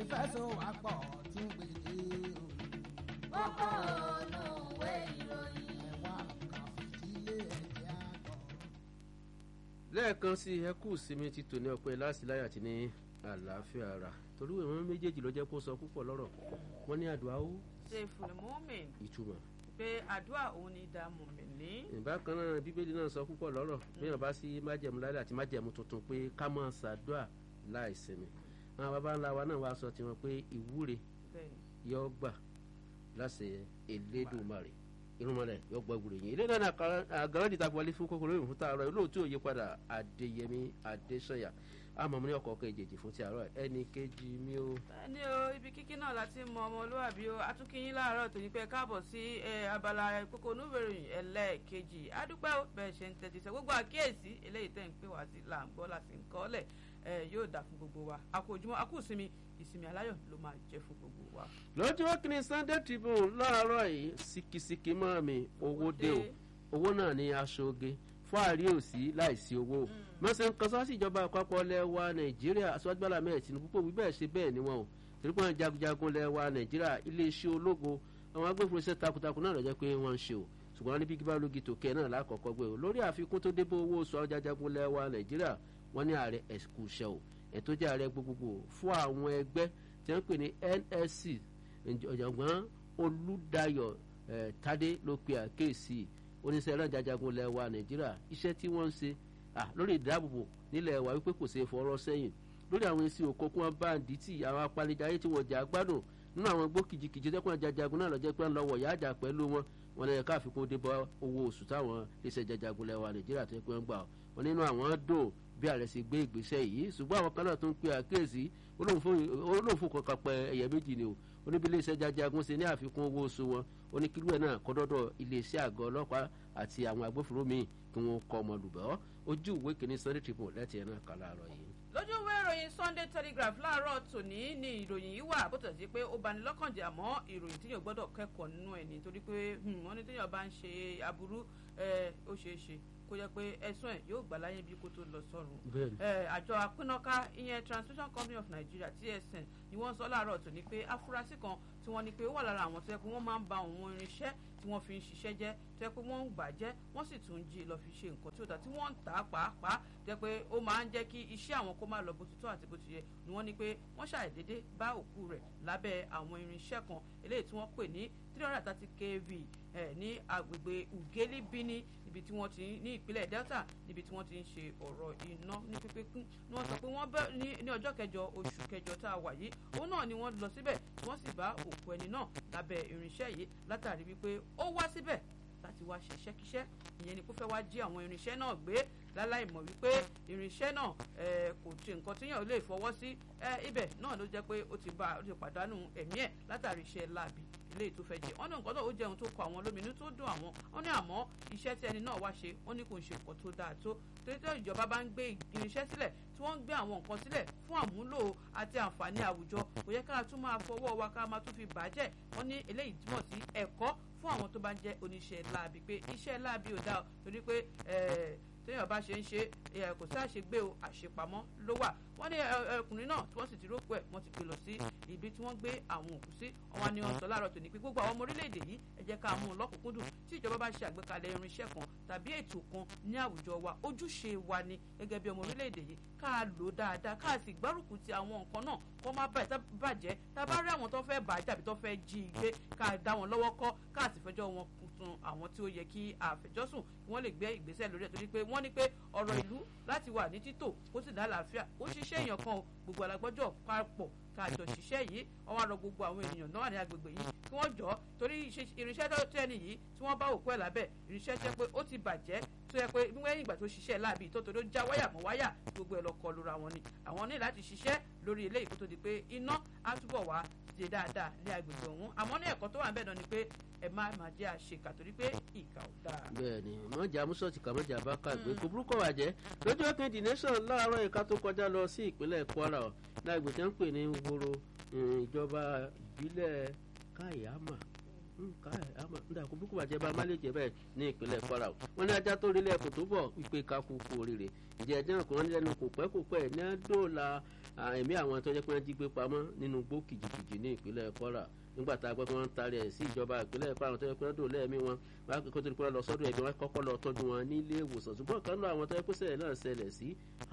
ìfẹsọ̀wápọ̀ tún gbèdé o. kókó ònú ìwé ìròyìn. ẹ̀wà kan fìdílé ẹ̀jẹ̀ àgbọ̀. lẹ́ẹ̀kan sí ẹ kú sinmi ti tòní ọpẹ́ láti láyà àti ní àlàáfíà ara torí ìwọ̀n méjèèjì ló jẹ́ kó sọ púpọ̀ lọ́rọ̀ wọ́n ní àdúrà ó ṣe fùlùmọ́mìn ìtumọ̀ pé àdúrà òun ni ìdààmú mi ní. ìbákan náà bíbélì náà sọ púpọ̀ lọ́rọ̀ bíyàn bá sí májẹ̀mú láyà àti májẹ̀mú tuntun pé ká máa ṣàdúrà láì sinmi àwọn baba ńlá wa náà wá sọ tiwọn pé ìwúre bẹ́ẹ̀ni yọ gbà láṣẹ Elédùmarè irúnmọlẹ̀ yọ gbọ́ ìwúre yẹn ilé náà ní àgàràdì tá a wọlé fún kókòrò ìrùn fún tààrọ̀ olóòtú òye padà Adéyẹmí Adésànyà àmọ́ mo ní ọkọ̀ ọkọ̀ ìjèjì fún ti àárọ̀ ẹnì kejì mi ó. bẹ́ẹ̀ni o ibi kíkí náà láti mọ ọmọlúwàbí o atúnkìyín láàárọ̀ tó ní pẹ́ káàbọ̀ sí ẹ, abala kókó onúbẹ̀rẹ̀ ẹlẹ́ẹ̀kejì adúpẹ́ o bẹ́ẹ̀ ṣe ń tẹ́tí sẹ́ gbogbo àkíyèsí eléyìí tẹ́ ń pè wá sí là ń gbọ́ láti ń kọ́lẹ̀ ẹ, yóò dà fún gbogbo wa a kú ojúmọ́ a kú ìsinmi ìsinmi aláyọ̀ ló máa jẹ́ fún gbogbo wa. lọ́jọ́ kìíní Sunday Tribune láàárọ̀ yìí síkìsíkì mọ́ mi owó dé o owó náà ní aṣọ oge fáàrí òsì láìsí owó mọ́sẹ̀ ń kan sọ́ọ́sì ìjọba àpapọ̀ lẹ́wà nàìjíríà aṣọ́jú bọ́lá mẹ́rin tinubu pé wí bẹ́ẹ̀ ṣe bẹ́ẹ̀ ni wọn o torí pé wọn jagunjagun lẹ́wà nàìjíríà iléeṣẹ́ ológo àwọn agbófinró iṣẹ́ takuntakun náà lọ́jọ́ pé wọ́n ń ṣe o ṣùgbọ́n wọn ní bíkí bá lógi tòkẹ́ náà lákọ̀ọ́kọ́ gbé o lórí àfikún tó débó owó oṣù ajajagun lẹ́wà nàìjíríà wọ́n ní ààrẹ ẹ̀sìkú iṣẹ́ o ẹ̀ tó jẹ́ ààrẹ gbogbogbò fún àwọn ẹgbẹ́ tí wọ́n pè ní NSC ọ̀jọ̀gbọ́n olùdáyọ̀ eh, tádé ló pe àkéèsì oníṣẹ́ ẹ̀rọ jajagun lẹ́wà nàìjíríà iṣẹ́ tí wọ́n ń ṣe ah, lórí ìdáàbòbò nílẹ̀ wa wípé kò ṣeé fọwọ́ sẹ́yìn lórí àwọn èsì òkòkun abáǹdìtì àwọn apanidáyé tí wọ́n jà gbádùn nínú àwọn gbó kìjikìji tẹ́kùn jajagun náà lọ́jọ́ pé ń lọ́wọ́ ìyá àjà pẹ̀lú wọn wọn lè ká àfikún dé bá owó oṣù táwọn iléeṣẹ́ jajagun lẹ́wà nàìjíríà tó yẹ pé ń gbà wọn nínú àwọn dùn bí ààrẹ ṣe gbé ìgbésẹ̀ yìí ṣùgbọ́n àwọn kan náà tó ń pe àkíyèsí olóòfò kankan pẹ ẹ̀yẹ méjì ni o oníbi iléeṣẹ́ jajagun ṣe ní àfikún owó oṣù wọn oníkílù ẹ̀ náà kọ́dọ́dọ̀ iléeṣẹ́ àgọ́ ọlọ́pàá àti àwọn agbófinró míì kí wọ́n kọ́ ọmọ lùbọ́ ojú ìwé kìíní Sunday Tribune lẹ́tì ẹ̀ náà kà láàárọ̀ yìí. lójú ìwé ìròyìn Sunday Telegraph láàárọ̀ tòní ni ìròyìn yìí wà bó tẹ̀ sí pé ó bani lọ́kàn jẹ́ àmọ́ ìròyìn tíyàn gbọ́dọ̀ kẹ́kọ̀ọ́ nínú ẹ̀ nítorí pé wọ́n ní tíyàn bá ń ṣe aburú ó ṣeé ṣe kó jẹ́ pé ẹ̀sùn ẹ̀ yóò gbà láyé bí kó tó lọ sọ́run. Bẹ́ẹ̀ni. àjọ apínnáká ìyẹn Transmission Company of Nigeria TSN ni wọ́n sọ láàárọ̀ tòní pé afurasí kan tí wọ́n ní pé ó wà lára àwọn tó yẹ pé wọ́n máa ń ba òun irinṣẹ́ tí wọ́n fi ń ṣiṣẹ́ jẹ́ tó yẹ pé wọ́n ń gbà jẹ́ wọ́n sì tún jí lọ fi ṣe nǹkan tí ó dá tí wọ́n ń tà á pàápàá tó yẹ pé ó máa ń jẹ́ kí iṣẹ́ àwọn kó máa lọ bó ti tó àti bó ti yẹ ni wọ́n ní pé wọ́n ṣàìdédé bá òkú rẹ̀ lábẹ́ àwọn irinṣẹ́ kan eléyìí tí wọ́n pè ní three hundred and thirty kV ẹ̀ ní agbègbè Ugeli Bini ibi tí wọ́n ti ní ìpínlẹ̀ Delta níbi tí wọ́n ti ń ṣe ọ̀rọ̀ iná ní pípékún ni wọ́n sọ pé wọ́n bẹ́ ní ọjọ́ kẹjọ oṣù kẹjọ tá a wà yìí òun náà ni wọ́n lọ síbẹ̀ tí wọ́n sì bá òkú ẹni náà lábẹ́ irinṣẹ́ yìí látàrí wípé ó wá síbẹ̀ láti wá ṣe iṣẹ́kíṣẹ́ ìyẹn ni kó fẹ́ wá jí àwọn irinṣẹ́ náà gbé láláì mọ̀ wípé irinṣẹ́ náà kò ṣe nǹkan tíyàn lè fọwọ́ sí ibẹ̀ náà ló jẹ́ pé ó ti bá ó ti pàdánù ẹ̀mí ẹ̀ látàrí iṣẹ́ láabi ilé tó fẹ́ jẹ wọ́n ní nǹkan náà ó jẹun tó kọ àwọn lóminú tó dùn àwọn wọ́n ní àmọ́ iṣẹ́ tí ẹni náà wá ṣe wọ́n ní kò ń ṣe nǹkan tó dáa tó torí tó ìjọba bá ń gbé irinṣẹ́ sílẹ̀ tí wọ́n ń gbé àwọn nǹkan sílẹ̀ fún àmúlò àti àǹfààní àwùjọ kò yẹ ká tún máa fọwọ́ wa ká máa tún fi bàjẹ́ wọ́n ní eléyìí túmọ̀ sí ẹ̀kọ́ fún àwọn tó bá ń jẹ́ oníṣẹ́ láabi pé iṣẹ́ láabi ò dáa torí pé téèyàn bá ṣe ń ṣe kò sí àṣegbé o àṣepamọ́ ló wà wọ́n ní ọkùnrin náà tí wọ́n sì ti rókò ẹ̀ wọ́n ti gbé lọ sí ibi tí wọ́n gbé àwọn òkú sí wọn ni wọ́n sọ láàárọ̀ tòní pé gbogbo àwọn ọmọ orílẹ̀-èdè yìí ẹ jẹ́ ká mú un lọ́kùnkúndùn tí ìjọba bá ṣe àgbékalẹ̀ irinṣẹ́ kan tàbí ètò kan ní àwùjọ wa ojúṣe wa ni gẹ́gẹ́ bí ọmọ orílẹ̀-èdè yìí ká lò dáadáa ká sì gbárùkù ti àwọn nǹkan náà kó má bàjẹ́ tá a bá rí àwọn tó fẹ́ bàjẹ́ àbí tó fẹ́ jí i gbé ká dá wọn lọ́wọ́ kọ́ ká sì fẹjọ́ wọn sun àwọn tí ó yẹ kí àfẹjọ́sùn kí wọ́n lè gbé ìgbésẹ̀ lórí ẹ̀ torí pé wọ́n ní pé ọ̀rọ̀ ìlú láti wà ní títò kó sì lálàáfíà ó ṣiṣẹ́ èèyàn kan o gbogbo alágbọ́jọ́ papọ̀ káàjọ ṣiṣẹ́ yìí wọ́n wá rọ gbogbo àwọn ènìyàn náà ní agbègbè yìí kí wọ́n jọ torí irinṣẹ́ tó tẹ́ni yìí tí wọ́n bá òkú ẹ̀ lábẹ́ irinṣẹ́ tẹ́ pé ó ti bàjẹ́ tó yẹ pé lẹ́yìn ìgbà tó ṣiṣẹ́ láàbì tó tó ló já wáyà mọ́ wáyà gbogbo ẹ̀ lọ kọlu ra wọn ni àwọn ní láti ṣiṣẹ́ lórí eléyìí kó tó di pé iná á túbọ̀ wá ṣe dáadáa ní agbègbè ọ̀hún àmọ́ ní ẹ̀kọ́ tó wà níbẹ̀ náà ni pé ẹ má má jẹ́ àṣekà torí pé ìkà ò dáa. bẹ́ẹ̀ni mọjà musọọti kà mọjà bá kàgbé kò burúkọ wà jẹ lójú ọkàn the nation láàárọ̀ ìka tó kọjá lọ sí ìpínlẹ̀ Kwara ọ lágbè tí wọ́n ń pè ní woro ìjọba ìbílẹ̀ Kayama ndà kó búkú bàjẹ́ bá má lè jẹ́ bẹ́ẹ̀ ní ìpínlẹ̀ kwara o wọ́n ní ajá tó rí lẹ́ẹ̀kọ́ tó bọ̀ wípé ká kú kú oríire ǹjẹ́ ẹjẹ́ náà kò wọ́n lẹ́nu kò pẹ́ kò pẹ́ ní dóòlà ẹ̀mí àwọn tó jẹ́ pé wọ́n jí gbé pamọ́ nínú gbó kìjìkìjì ní ìpínlẹ̀ kwara nígbà tá a gbọ́ pé wọ́n ń tarí ẹ̀ sí ìjọba ìpínlẹ̀ kwara tó yẹ pé wọ́n dò lẹ́ẹ̀mí wọn wọ́n á kó tó di pé wọ́n lọ sọ́dọ̀ ẹ̀mí wọn kọ́kọ́ lọ tọ́jú wọn nílé ìwòsàn ṣùgbọ́n kan náà àwọn tó yẹ pé sẹ́yìn náà ṣẹlẹ̀ sí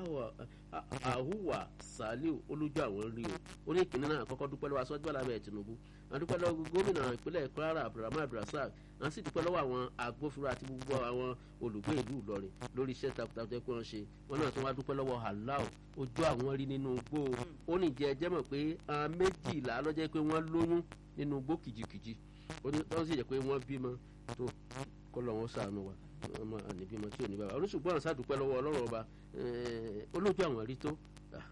àhùwà saliu olójú àwọn rí o ó ní ìkíní náà kọ́kọ́ dúpẹ́ lọ́wọ́ aṣọ́jú alábẹ́ tinubu wọ́n dúpẹ́ lọ́wọ́ gómìnà ìpínlẹ̀ kwara abdulrahman abdulrasaq wọ́n sì dúpẹ́ lọ́wọ́ àwọn agbófinró àti gbogbo àwọn olùgbé ìlú ìlọrin lórí iṣẹ́ takuntakun pé wọ́n ṣe wọ́n náà tún wá dúpẹ́ lọ́wọ́ aláò ojú àwọn rí nínú igbó ó ní jẹ́ ẹjẹ́ mọ̀ pé àwọn méjìlá lọ́jọ́ pé wọ́n lóyún nínú igbó kìjikìji wọ́n sì jẹ́ pé wọ́n bímọ tó kọ́ lọ́wọ́ sànù wa ọmọ àníbímọ tí ò ní bàbá oníṣùgbọ́n àwọn sàdúpẹ́ lọ́wọ́ ọlọ́run ọba olójú àwọn rí tó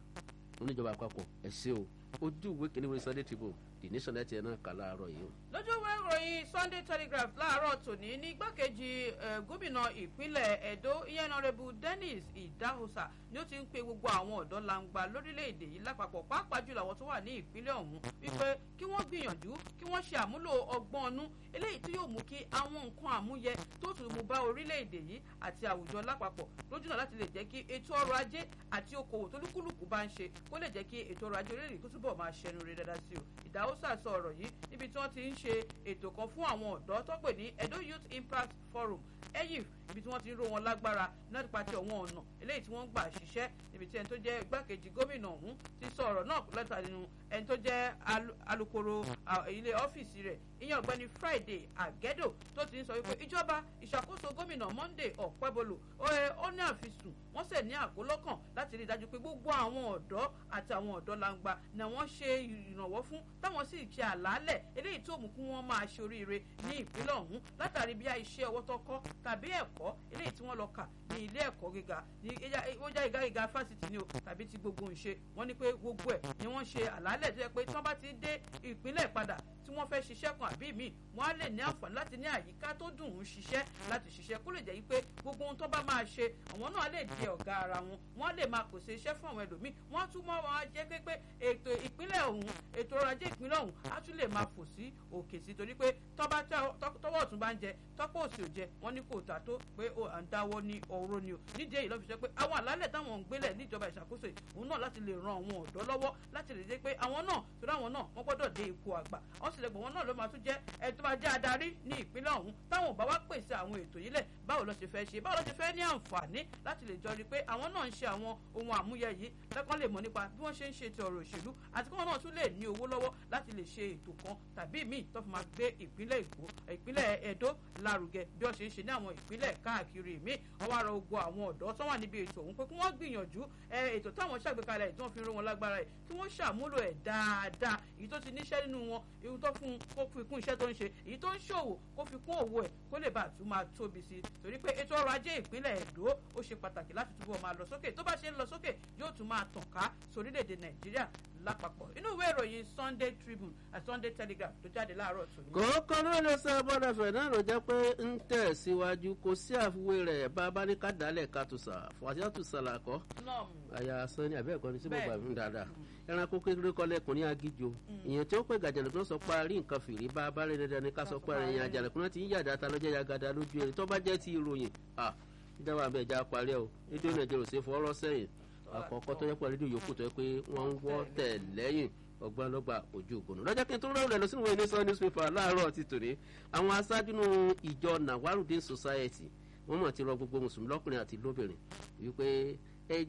oníjọba àpapọ̀ ẹ̀ ṣe o ojú ìwé kìíní wọlé sunday tribune the nation net ẹ̀ náà kà láàárọ̀ yìí o. lójú ìwé ìròyìn sunday telegraph láàárọ̀ tòní ní igbákejì gómìnà ìpínlẹ̀ edo ìyẹnàrẹ́bù dennis idahosa ni ó ti ń pe gbogbo àwọn ọ̀dọ́ langba lórílẹ̀‐èdè yìí lápapọ̀ pàápàá jùlọ àwọn tó wà ní ìpínlẹ̀ ọ̀hún wípé kí wọ́n gbìyànjú kí wọ́n ṣe àmúlò ọgbọ́n ọnú eléyìí tí yóò mú kí àwọn nǹkan àmúyẹ tó tún mú bá orílẹ̀‐èdè yìí àti àwùjọ lápapọ̀ lójúnà láti lè jẹ́ kí ètò ọrọ̀ ajé àti okòwò tó lúkúlùkù bá ń ṣe kó lè jẹ́ kí ètò ọrọ̀ ajé orílẹ̀-èdè kó túbọ̀ máa ṣẹnu rẹ̀ dáadáa sí o ìdáhùsà sọ ọ̀rọ̀ yìí níbi tí wọ́n ti ń ṣe ètò kan fún àwọn ọ̀dọ́ tó pè ní edo youth impact forum eyif ibi tí wọ́n ti ń ró wọn lágbára nípa ti ọ̀wọ́n ọ̀nà eléyìí tí wọ́n ń gbà ṣiṣẹ́ níbi tí ẹni tó jẹ́ igbákejì gómìnà ọ̀hún ti sọ ọ̀rọ̀ náà lẹ́ta nínú ẹni tó jẹ́ alukoro ilé ọ́fíìsì rẹ̀ ìyẹn ọ̀gbẹ́ni friday àgẹ́dò tó ti ń sọ wípé ìjọba ìṣàkóso gómìnà monday ọ̀pẹ́bolo ó ní àfisùn wọ́n sì ní àkólọ́kàn láti rí i dájú pé gbogbo àwọn ọ̀dọ́ àti àwọn ọ̀dọ́ langba ni wọ́n ṣe ìrànwọ́ fún táwọn sì ṣe àlàálẹ̀ eléyìí tó mú kí wọ́n máa ṣe oríire ní ìpínlẹ̀ ọ̀hún látàrí bí iṣẹ́ ọwọ́ tó kọ́ tàbí ẹ̀kọ́ eléyìí tí wọ́n lọ kà ní ilé ẹ̀kọ́ gíga ní ó já ìgá gíga fásitì ni o tàbí ti gbogbo ìṣe wọ́n ní pé gbogbo ẹ̀ ni wọ́n ṣe àlàálẹ̀ tó yẹ pé tí wọ́n bá ti dé ìpínlẹ̀ padà tí wọ́n fẹ́ ṣiṣẹ́ kan àbí míì wọ́n á lè ní àǹfààní láti ní àyíká tó dùn ún ṣiṣẹ́ láti ṣiṣẹ́ kó lè jẹ́ pé gbogbo ohun tó bá máa ṣe àwọn náà lè di ọ̀gá ara wọn wọ́n á lè máa pèsè iṣẹ́ fún àwọn ẹlòmíì wọ́n á tún mọ́ wọn á jẹ́ pé pé ètò ìpínlẹ̀ ọ̀hún ètò ọrọ̀ ajé ìpínlẹ̀ ọ̀hún á tún lè máa fò sí òkè sí torí pé tọ́wọ́ ọ̀tún bá ń jẹ tọ́pọ̀ òsì ò jẹ wọ́n ní kò tà tó pé à ń dáwọ́ ní ọ̀rọ̀ ni o nídìí èyí lọ́ fi sọ pé àwọn àlálẹ̀ táwọn ń gbélẹ̀ níjọba ìṣàkóso òun náà láti lè ran àwọn ọ̀dọ́ lọ́wọ́ láti lè jẹ́ pé àwọn náà torí àwọn náà wọ́n gbọ́dọ̀ dé ipò àgbà wọ́n sì lè gbọ́ wọn náà ló máa tún jẹ́ ẹ tó máa jẹ́ adarí ní ìpínlẹ̀ ọ̀hún táwọn ò bá wá pèsè àwọn ètò yìí lẹ̀ báwo ló ṣe fẹ́ ṣe báwo ló ṣe fẹ́ ní àǹfààní láti lè jọ rí i pé àwọn náà ń ṣe àwọn ohun àmúyẹ yìí lẹ́kàn lè mọ̀ nípa bí wọ́n ṣe ń ṣe ti ọ̀rọ̀ òṣèlú àti kí wọ́n náà tún lè ní owó lọ́wọ́ láti lè ṣe ètò kan tàbí míì tó fi máa gbé ìpínlẹ̀ èkó ìpínlẹ̀ edo lárugẹ bí wọ́n ṣe ń ṣe ní àwọn ìpínlẹ̀ káàkiri míì wọ́n wá rọ ogun àwọn ọ̀dọ́ tó wà níbi ètò ọ̀hún pé kí wọ́n gbìyànjú ètò táwọn ṣàgbékalẹ̀ tí wọ́n fi ró wọn lágbára ẹ̀ kí wọ́n ṣàmúlò ẹ̀ dáadáa èyí tó ti níṣẹ́ nínú wọn èyí tó fún kó fi kún iṣẹ́ tó ń ṣe èyí tó ń ṣòwò kó fi kún òwò ẹ̀ kó lè bá àtún máa tóbi sí i torí pé ètò ọrọ̀ ajé ìpínlẹ̀ èdò ó ṣe pàtàkì láti túbọ̀ máa lọ sókè tó bá ṣe ń lọ sókè yóò tún máa tàn ká sórílẹ̀-èdè nàìjíríà lápapọ̀ inú ìwé ìròyìn sunday tribune àti sunday telegraph tó jáde láàárọ̀ tòní. kòókò ló lè sọ bọ́dà fẹ̀ náà ló jẹ́ pé ń tẹ̀ síwájú kò sí àfiwé rẹ̀ bá a bá ní ká dálẹ̀ ká tó sà fàṣà tó sàlà kọ́ àyà sanni àbẹ́ẹ̀kọ́ ni síbò gbà mí dáadáa ẹranko kékeré kọ́ lẹ́kùn ní agíjo ìyẹn tí ó pè gàjàlẹ̀kùn sọ pé a rí nǹkan fìrí bá a bá rí dandan ní ká sọ pé ẹ̀yìn àjàlẹ̀kùn náà ti ń yàdá ta lọ́jọ́ yagada lójú ẹni tó bá jẹ́ ti ìròyìn à ìjọba àbẹ̀ ìjà parí ẹ̀ o rédíò nàìjíríà ò sí fọwọ́rọ́ sẹ́yìn àkọ́kọ́ tó yẹ pé rédíò yòókù tó yẹ pé wọ́n ń wọ́ tẹ̀ lẹ́yìn ọgbọ́n lọ́gbà ojú ògbónú lọ́jọ́ kí n tó rọrùn rẹ̀ lọ sínú ìwé nation newspaper láàárọ̀ ti tòní àwọn aṣáájú nínú ìjọ nawarudin society wọ́n mọ̀ ti rọ gbogbo mùsùlùmí lọ́kùnrin àti lóbìnrin wípé ẹ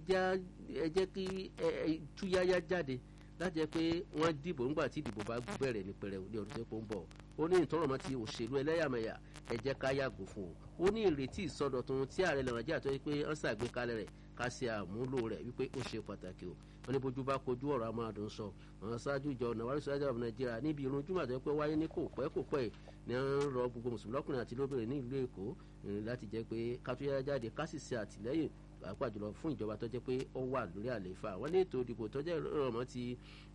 jẹ́ kí túyáyá jáde láti jẹ́ pé wọ́n dìbò ńgbà tí ìdìbò bá bẹ̀rẹ̀ ní pẹrẹu ní ọdún tó ń bọ̀ ó ní ìtọ́rọ̀mọ́ ti òṣèlú ẹlẹ́yàmẹ̀yà ẹ jẹ́ ká yàgò fún o ó ní ìrètí ìsọdọ̀tun tí ààrẹ lẹ̀ nàìjíríà tó yẹ pé wọ́n ṣàgbékalẹ̀ rẹ̀ ká ṣe àmúlò rẹ̀ wípé ó ṣe pàtàkì o wọ́n ní bójú bá kojú ọ̀rọ̀ amáàdùn sọ àwọn aṣáájú ìjọ nàwárí sọ́jà ọ̀bùn nàìjíríà níbi irun júmọ̀ tó yẹ pé wáyé ní kò pẹ́ kò pẹ́ ní wọ́n rọ gbogbo mùsùlùmí lọ́kùnrin àti lóbìnrin ní ìlú èkó láti jẹ́ pé kátúyà jáde ká sì ṣe àtìlẹ́yìn pàápàá jùlọ fún ìjọba tó jẹ́ pé ó wà lórí àlééfà wọ́n ní ètò ìdìbò tó jẹ́ ìrọ̀mọ́ ti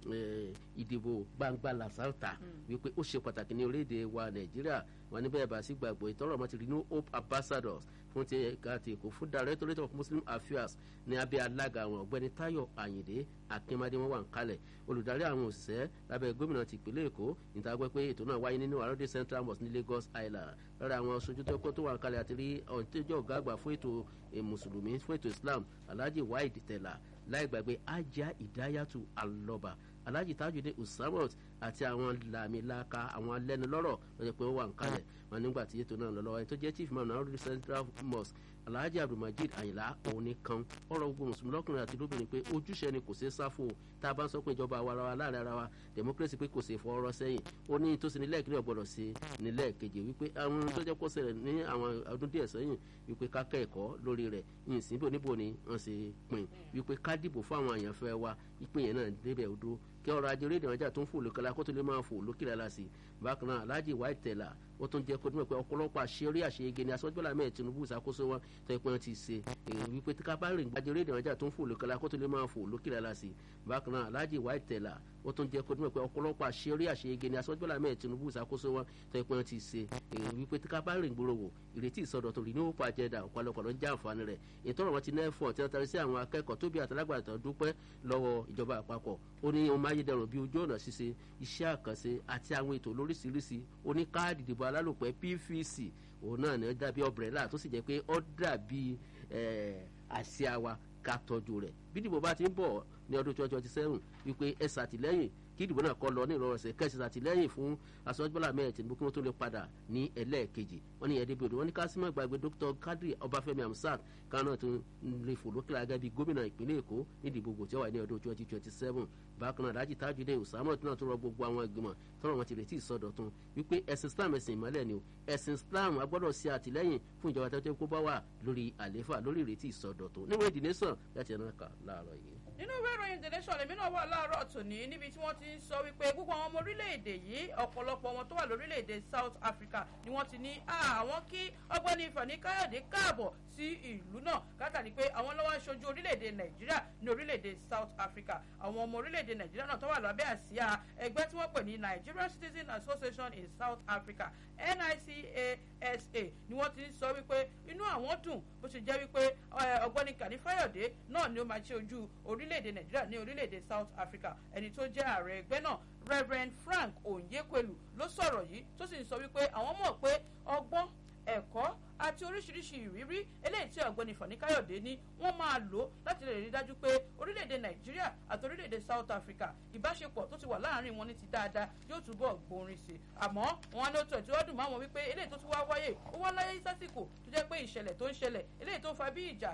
ìdìbò gbangba làṣàtà wípé ó ṣe pàtàkì ní orílẹ̀-èdè wa nàìjíríà wọn ní bẹ́ẹ̀ bá sí gbàgbọ́ ìtọ́rọ̀mọ́ ti renew hope ambassadors fún ti ẹ̀ka ti èkó fún directorate of muslim affairs ní abẹ́ alága àwọn ọ̀gbẹ́ni tayo ayinde akínmadé wọn wà ń kalẹ̀ olùdarí àwọn òṣìṣẹ́ lábẹ́ gómìnà ti ìpínlẹ̀ èkó níta gbọ́ pé ètò náà wáyé nínú àròdé central mosque ní lagos island lára àwọn aṣojú tó kọ́ tó wà ń kalẹ̀ àti rí ọ̀ntẹ́jọ́ ọ̀gá àgbà fún ètò mùsùlùmí fún ètò islam alhaji waid tẹ̀lá láì gbàgbé ajá ìdáyàtú alọba alhaji tajudé usamot àti àwọn làmìlaka àwọn alẹ́nulọ́rọ̀ lọ́jọ́ pé ó wà ń kalẹ̀ wọn nígbà tí ètò náà lọ lọ́wọ́ ẹ̀ tó jẹ́ chief imam náà central mosque alhaji abdulmajid ayinla òun nìkan ọ̀rọ̀ gbogbo mùsùlùmí lọ́kùnrin àti lóbìnrin pé ojúṣe ni kò ṣeé sáfò tá a bá ń sọ pé ìjọba àwa ara wa láàrin ara wa democracy pé kò ṣeé fọwọ́rọ́ sẹ́yìn ó ní tó ṣe nílẹ̀ ìkíni ọ̀gbọ́dọ̀ ṣe nílẹ̀ kejì wípé àwọn tó jẹ́ kó ṣẹlẹ̀ ní àwọn ọdún díẹ̀ sẹ́yìn wípé ká kẹ́ẹ̀kọ́ lórí rẹ̀ yìí síbò níbo ni wọ́n ṣe pin wípé ká dìbò fún àwọn àyànfẹ́ wa ìpín yẹn náà débẹ̀ odó kí ọrọ̀ ajé orílẹ̀ ọjà tó ń fò lókè la kó tó lè máa fò lókè la sí bákan náà alhaji white tẹ̀lá ó tún jẹ́ kó dúnmọ̀ pé ọ̀pọ̀lọpọ̀ àṣeyọrí àṣeyege ni aṣọ́jọ́lá mẹ́ẹ̀ tinubu ìṣàkóso wọn tó yẹ pé wọ́n ti ṣe èyí wípé tí ká bá rìn gbajẹ orílẹ̀ ọjà tó ń fò lókè la kó tó lè máa fò lókè la sí bákan náà alhaji white tẹ̀lá ó tún jẹ́ kó dúnmọ̀ pé ọ̀pọ̀lọpọ̀ àṣeyọrí àṣeyege ni aṣọ́jọ́lá mẹ́ẹ̀ tinubu ìṣàkóso wọn tó yẹ pé wọ́n ti ṣe èyí wípé tí ká bá rìn gbòòrò wò ìrètí ìsọdọ̀tun rí ní ó pa àjẹdà ọ̀pọ̀lọpọ̀ ló ń jẹ́ àǹfààní rẹ̀ ìtọ́rọ̀ wọn ti nẹ́fọ̀ tí wọ́n tarí sí àwọn akẹ́kọ̀ọ́ tóbi àtàlágbàtà dúpẹ́ lọ́wọ́ ìjọba àpapọ̀ ó ní ohun máyédẹrùn bíi ojú ọ̀nà ṣíṣe iṣẹ́ àkànṣe àti àwọn ètò lóríṣiríṣi ó ní káàdì ìdìbò alálòpẹ́ pvc òun náà ní ó dàbí ọ̀brẹ́là tó sì jẹ́ pé ó dàbí àsíá wa ká tọ́jú rẹ̀ bí ìdìbò bá ti ń bọ̀ ní ọdún twenty twenty seven wípé ẹ ṣàtìlẹ́yìn kí ìdìbò náà kọ́ lọ ní ìrọ̀rùn ẹ̀sẹ̀ kẹ́sì ṣàtìlẹ́yìn fún aṣọ́jọ́lá mẹ́rin tìǹbù kí wọ́n tó lè padà ní ẹlẹ́ẹ̀kejì wọ́n ní ẹ̀ẹ́dẹ́gbẹ̀rún wọ́n ní kásímọ̀ gbàgbé dr kadri ọbáfẹ́mi amsat kan náà tún lè fò lókè lágẹ́ bíi gómìnà ìpínlẹ̀ èkó nídìí gbogbo tí ó wà ní ọdún twenty twenty seven bákan náà dájú tajudé usamot náà tó rọ gbogbo àwọn ìgbìmọ̀ tọrọ wọn ti retí ìsọdọ̀tun wípé ẹ̀sìn islam ẹ̀sìn ìmọ̀lẹ̀ ni o ẹ̀sìn islam agbọ́dọ̀ ṣe àtìlẹ́yìn fún ìjọba tó tẹ́ kó bá wà lórí àlééfà lórí ìrètí ìsọdọ̀tun níwọ̀n ìdílé sàn láti ẹ̀rọ kà láàárọ̀ yìí nínú ìwé ìròyìn the nation lèmi náà wà láàárọ̀ tòní níbi tí wọ́n ti ń sọ wípé gbogbo àwọn ọmọ orílẹ̀-èdè yìí ọ̀pọ̀lọpọ̀ wọn tó wà lórílẹ̀-èdè south africa ni wọ́n ti ní àwọn kí ọgbẹ́ni fani káyọ̀dé káàbọ̀ sí ìlú náà látàrí pé àwọn lọ́wọ́ aṣojú orílẹ̀-èdè nàìjíríà ní orílẹ̀-èdè south africa àwọn ọmọ orílẹ̀-èdè nàìjíríà náà tó wà lábẹ́ àsíá ẹgbẹ́ tí wọ́n pè ní nigerian citizen association in south africa nicasa ni wọ́n ti ń sọ wípé inú àwọn dùn bó ṣe jẹ́ wípé ọgbẹ́ni kàní fáyọ̀dé náà ni ó máa ṣe ojú orílẹ̀-èdè nàìjíríà ní orílẹ̀-èdè south africa ẹni tó jẹ́ ààrẹ ẹgbẹ́ náà reverend frank onyekwelu ló sọ̀rọ̀ yìí tó sì ń sọ wípé àwọn mọ̀ pé ọgbọ́n ẹ̀kọ́ àti oríṣiríṣi ìrírí eléyìí tí ọ̀gbẹ́ni fani káyọ̀dé ní wọ́n máa lò láti lè rí dájú pé orílẹ̀-èdè nàìjíríà àti orílẹ̀-èdè south africa ìbáṣepọ̀ tó ti wà láàrin wọn ní ti dáadáa yóò túbọ̀ gbòòrin sí i àmọ́ wọn ló tẹ̀ tí wọ́n dùn máwọn wípé eléyìí tó tún wá wáyé ó wá láyé sásìkò tó jẹ́ pé ìṣẹ̀lẹ̀ tó ń ṣẹlẹ̀ eléyìí tó fa bí ìjà